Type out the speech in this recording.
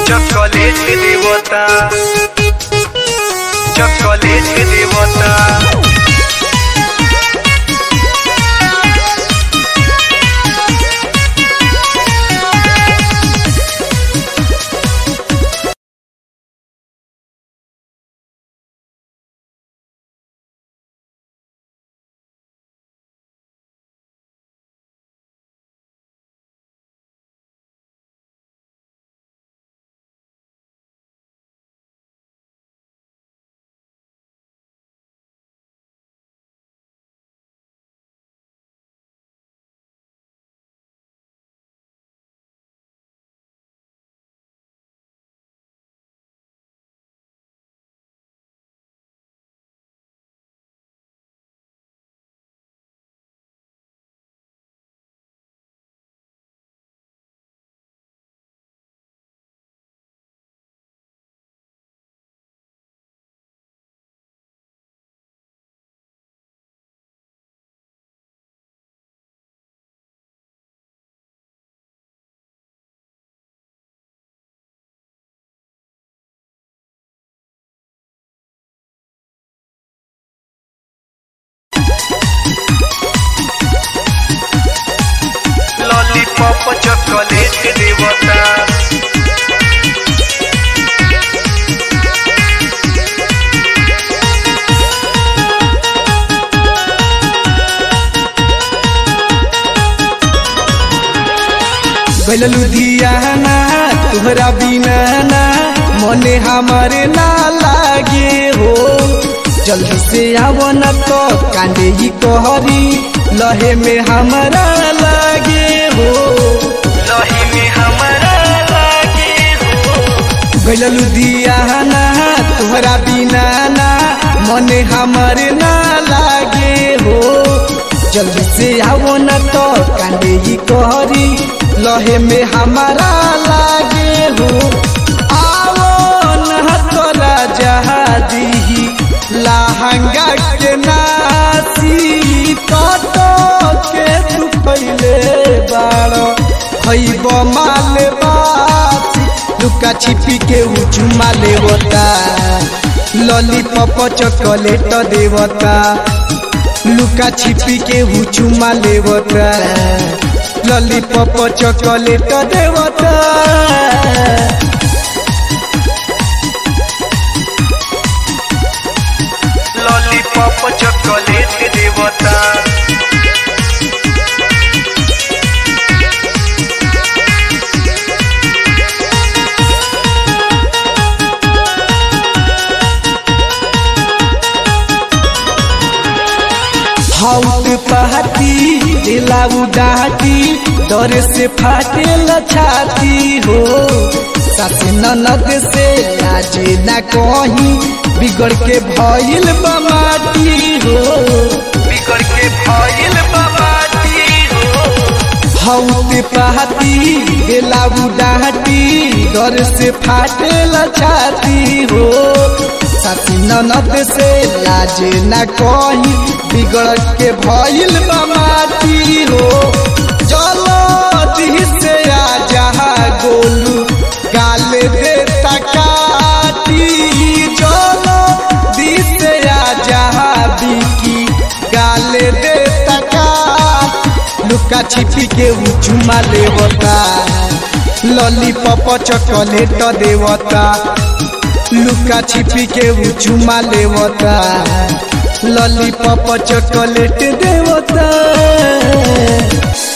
chocolate দেবতা chocolate দেবতা lollipop chocolate দেবতা गैल लुधियाना तुहरा बिना ना मने हमारे ना लागे हो जल्दी से आवो न तो कांदे ही कहरी लहे में हमारा लागे हो लही में हमारा लागे हो गैल लुधियाना तुहरा बिना ना मने हमारे ना लागे हो जल्दी से आवो न तो कांदे ही कहरी लहे में हमारा लागे हो आवो न तोरा जहादी लहंगा के नासी कतो के तू पहले बाड़ो खैब माल बासी लुका छिपी के उचुमा लेवता लॉलीपॉप चॉकलेट देवता लुका छिपी के हुचुमा लेवता लॉलीपॉप चॉकलेट देवता ললিপপ চকলেট দেবতা हाउस पहाती दिलाऊ डाटी डर से फाटे छाती हो सास ननद से लाजे ना कहीं बिगड़ के भइल बमाटी हो बिगड़ के भइल बाबाती हो हाउस पहाती दिलाऊ डाटी डर से फाटे छाती हो सास ननद से लाजे ना कहीं बिगड़ के भइल बमाटी हो चलो दी से आ जहा गोलू गाल दे तकाटी चलो दी से आ जहा बिकी गाल दे तका लुका छिपी के उचुमा लेवता लॉलीपॉप चॉकलेट देवता लुका छिपी के उचुमा लेवता लॉलीपॉप चॉकलेट देवता